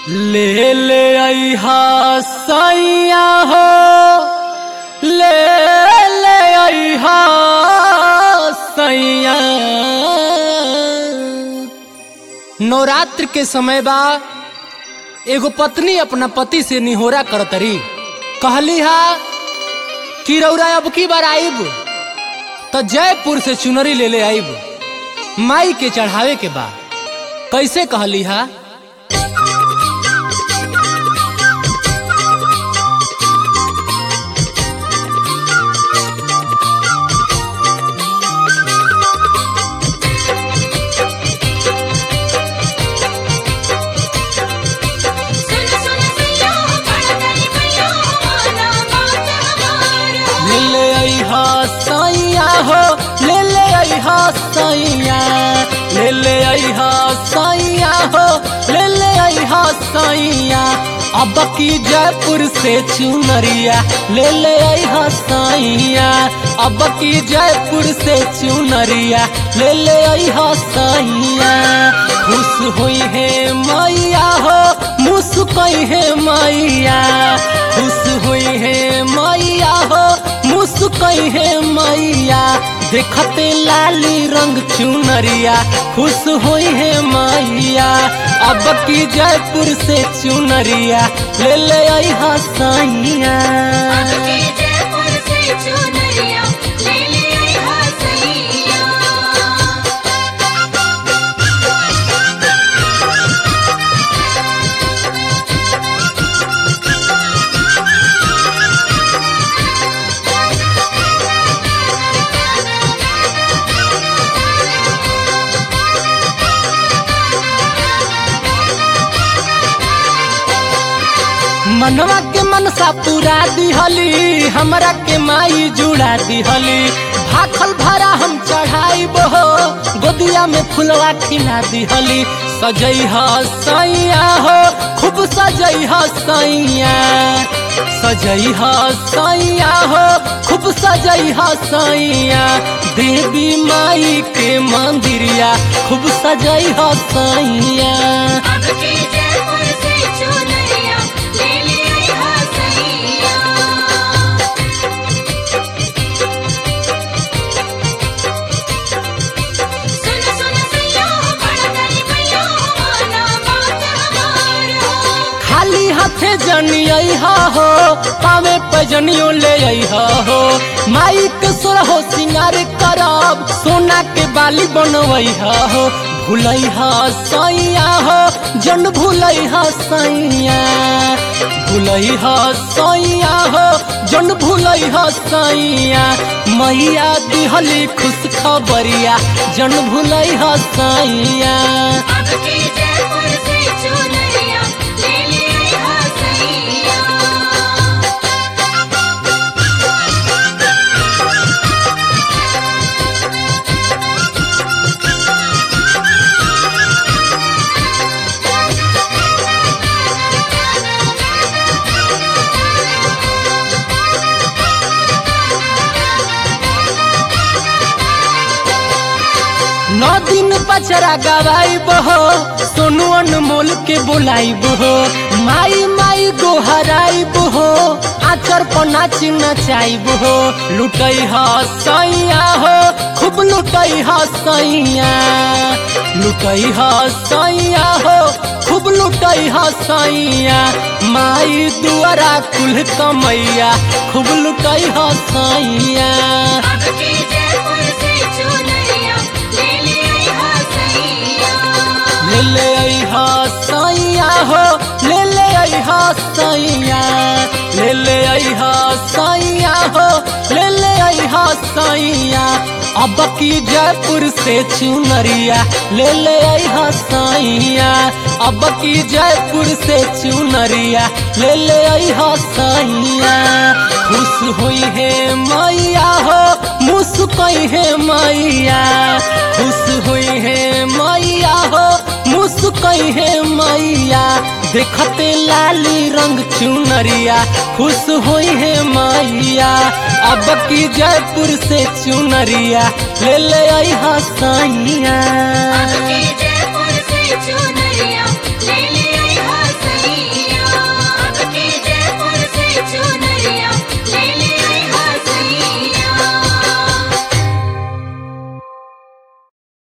ले ले अहा सैया हो ले ले अहा सैया नवरात्र के समय बा एगो पत्नी अपना पति से निहोरा करतरी कहली हा कि रौरा अब की बार आइब तो जयपुर से चुनरी ले ले आइब माई के चढ़ावे के बा कैसे कहली हा सुन सुन सैया बड़ा दली मैया माना बात हमारा ले ले अहा सैया हो ले ले अहा सैया ले ले अहा सैया हो ले ले अहा सैया अब की जयपुर से चुनरिया ले ले अहा सैया अब की जयपुर से चुनरिया ले ले अहा सैया खुश हुई है मैया हो मुस्कई है मैया खुश हुई है मैया हो मुस्कई है मैया देखते लाली रंग चुनरिया खुश हुई है मैया अब की जयपुर से चुनरिया ले ले आई हसैया अब के जयपुर से चुनरिया ले ले आई हा सैया मनवा के मनसा पूरा दिहली हमरा के माई जुड़ा दिहली भाखल भरा हम चढ़ाई हो गोदिया में फुलवा खिला दिहली सजई सैया हो खूब सजई सैया सजई सैया हो खूब सजई सैया देवी माई के मंदिरिया खूब सजई सैया अब के जयपुर से चुनरिया ले ले आई हा सैया सुन सुन सैया बड़ा दली मैया माना बात हमारा खाली हाथे जनियई हो पावे पजनियो ले अइहा हो माई के सोरहो सिंगार करब सोना के बाली बनवई हो भूलई हा सैया हो जन भूलई हा सैया भूलई हा सैया हो जन भूलई हा सैया मैया दिहली खुश खबरिया जन भूलई हा सैया अब के जयपुर से चुनरिया ले ले आई हा सैया नौ दिन पचरा गवाई हो सोनू अनमोल के बुलाई हो माई माई गोहराई हो आचर पर नाची नचाई हो लुटई ह सैया हो खूब लुटई ह सैया लुटई ह सैया हो खूब लुटई ह सैया माई दुआरा कुल कमैया खूब लुटई ह सैया अब के जयपुर से चुनरिया ले ले आई हा सैया ले ले अहा सैया हो ले ले अहा सैया ले ले अहा सैया हो ले ले अहा सैया अब की जयपुर से चुनरिया ले ले अहा सैया अब की जयपुर से चुनरिया ले ले अहा सैया खुश हुई है मैया हो मुस्कई है मैया खुश हुई है मैया हो मुस्कई है मैया देखते लाली रंग चुनरिया खुश हुई है मैया अब की जयपुर से चुनरिया ले ले आई हसैया